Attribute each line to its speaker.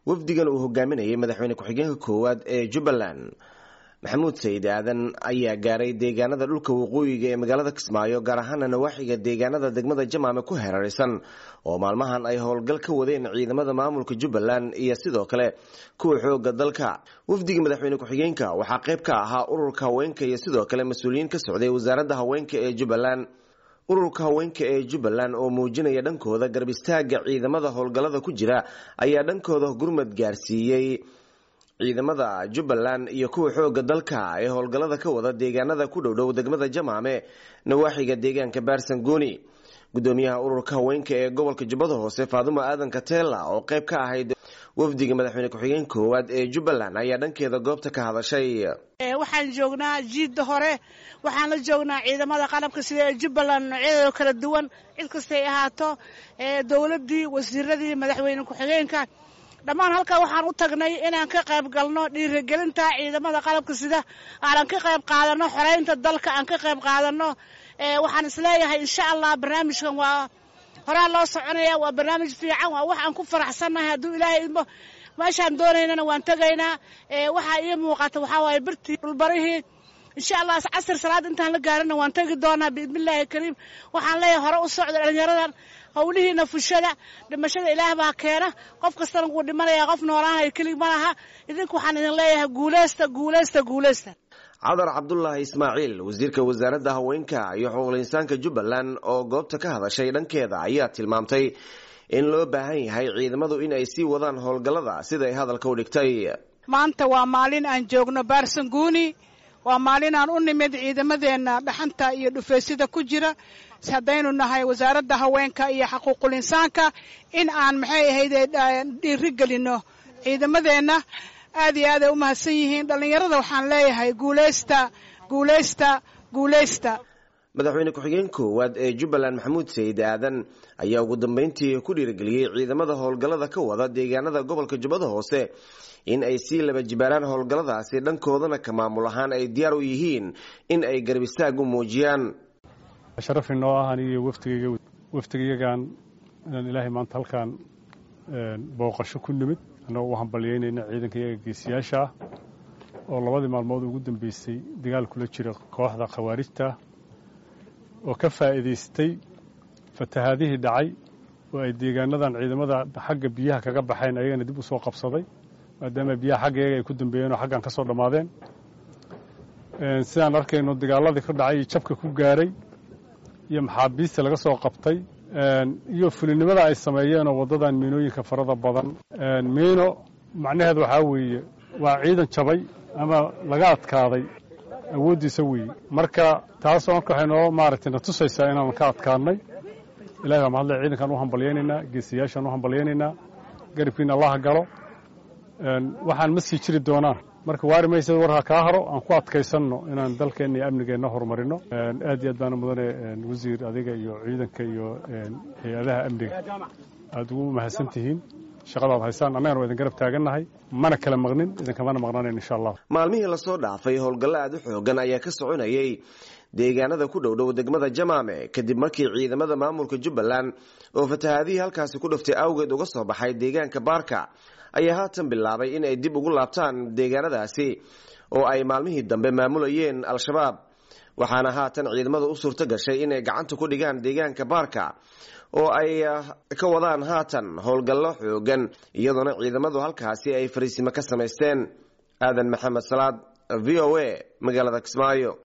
Speaker 1: wafdigan uu hogaaminayay madaxweyne ku-xigeenka koowaad ee jubbaland maxamuud sayid aadan ayaa gaaray deegaanada dhulka waqooyiga ee magaalada kismaayo gaar ahaana nawaaxiga deegaanada degmada jamaame ku hareeraysan oo maalmahan ay howlgal ka wadeen ciidamada maamulka jubbaland iyo sidoo kale kuwa xooga dalka wafdiga madaxweyne ku-xigeenka waxaa qayb ka ahaa ururka haweenka iyo sidoo kale mas-uuliyiin ka socday wasaaradda haweenka ee jubbaland ururka haweenka ee jubbaland oo muujinaya dhankooda garab istaaga ciidamada howlgallada ku jira ayaa dhankooda gurmad gaarsiiyey ciidamada jubbaland iyo kuwa xooga dalka ee howlgallada ka wada deegaanada ku dhowdhow degmada jamaame nawaaxiga deegaanka baarsangooni gudoomiyaha ururka haweenka ee gobolka jubbada hoose faadumo aadan katela oo qayb ka ahayd wafdiga madaxweyne ku-xigeen koowaad ee jubbaland ayaa dhankeeda goobta ka hadashay
Speaker 2: waxaan joognaa jiidda hore waxaan la joognaa ciidamada qalabka sida ee jubbaland noocyadooda kala duwan cid kastay ahaato dowladdii wasiiradii madaxweyne ku-xigeenka dhammaan halkaa waxaan u tagnay inaan ka qayb galno dhiirigelinta ciidamada qalabka sida aanan ka qayb qaadano xoreynta dalka aan ka qayb qaadano waxaan isleeyahay insha allah barnaamijkan waa horaa loo soconaya waa barnaamij fiican waa wax aan ku faraxsannahay hadduu ilaahay idmo meeshaan doonaynana waan tegaynaa waxaa ii muuqata waxaa waaye birtii dhulbarihii insha allah casir salaad intaan la gaarina waan tegi doonaa biidnillaahi kariim waxaan leeyahay hore u socda dhalinyaradan howlihiina fushada dhimashada ilaah baa keena qof kastana wuu dhimanayaa qof noolaanaya kelig ma laha idinku waxaan idin leeyahay guuleysta guuleysta guuleysta
Speaker 1: cadar cabdulaahi ismaaciil wasiirka wasaaradda haweenka iyo xuquuqul insaanka jubbaland oo goobta ka hadashay dhankeeda ayaa tilmaamtay in loo baahan yahay ciidamadu in ay sii wadaan howlgallada siday hadalka u dhigtay
Speaker 3: maanta waa maalin aan joogno baarsanguuni waa maalin aan u nimid ciidamadeenna dhaxanta iyo dhufeysida ku jira haddaynu nahay wasaaradda haweenka iyo xaquuqul insaanka in aan maxay ahayde dhiiri gelino ciidamadeenna aad iyo aaday u mahadsan yihiin dhallinyarada waxaan leeyahay guuleysta guuleysta guuleysta
Speaker 1: madaxweyne ku-xigeen koowaad ee jubbaland maxamuud sayid aadan ayaa ugu dambeyntii ku dhiirigeliyey ciidamada howlgallada ka wada deegaanada gobolka jubbada hoose in ay sii laba jibaaraan howlgalladaasi dhankoodana ka maamul ahaan ay diyaar u yihiin in ay garab istaag u muujiyaan
Speaker 4: sharaf inoo ah anigiyo waftigayga waftigayagan inaan ilaahay maanta halkaan booqasho ku nimid annagoo u hambalyaynayna ciidanka iyaga geesiyaasha ah oo labadii maalmood ugu dambeysay dagaal kula jira kooxda khawaarijta oo ka faa'iidaystay fatahaadihii dhacay oo ay deegaanadan ciidamada xagga biyaha kaga baxeen ayagana dib u soo qabsaday maadaama biyaha xagga iyaga ay ku dambeeyeen oo xaggan ka soo dhammaadeen sidaan arkayno dagaaladii ka dhacay iyo jabka ku gaaray iyo maxaabiista laga soo qabtay iyo fulinimada ay sameeyeen oo waddadan miinooyinka farada badan miino macnaheed waxaa weeye waa ciidan jabay ama laga adkaaday awooddiisa weeye marka taasoo marka waxay noo maaragtay na tusaysaa inaan ka adkaadnay ilahi baa mahadle ciidankaan u hambalyaynaynaa geesiyaashaan u hambalyaynaynaa garibkiina allaha galo waxaan ma sii jiri doonaan marka waari maysa war ha kaa haro aan ku adkaysanno inaan dalkeenna iyo amnigeenna horumarino aad iyo aad baana mudane wasiir adiga iyo ciidanka iyo hay-adaha amniga aada ugu mahadsan tihiin shaqadaad haysaan annagana waa idin garab taagannahay mana kala maqnin idinkamana maqnaanayn insha allah
Speaker 1: maalmihii lasoo dhaafay howlgallo aada u xoogan ayaa ka soconayay deegaanada ku dhowdhow degmada jamaame kadib markii ciidamada maamulka jubbaland oo fatahaadihii halkaasi ku dhuftay awgeed uga soo baxay deegaanka baarka ayaa haatan bilaabay in ay dib ugu laabtaan deegaanadaasi oo ay maalmihii dambe maamulayeen al-shabaab waxaana haatan ciidamada u suurto gashay inay gacanta ku dhigaan deegaanka baarka oo ay ka wadaan haatan howlgallo xoogan iyadoona ciidamadu halkaasi ay fariisimo ka samaysteen aadan maxamed salaad v o a magaalada kismaayo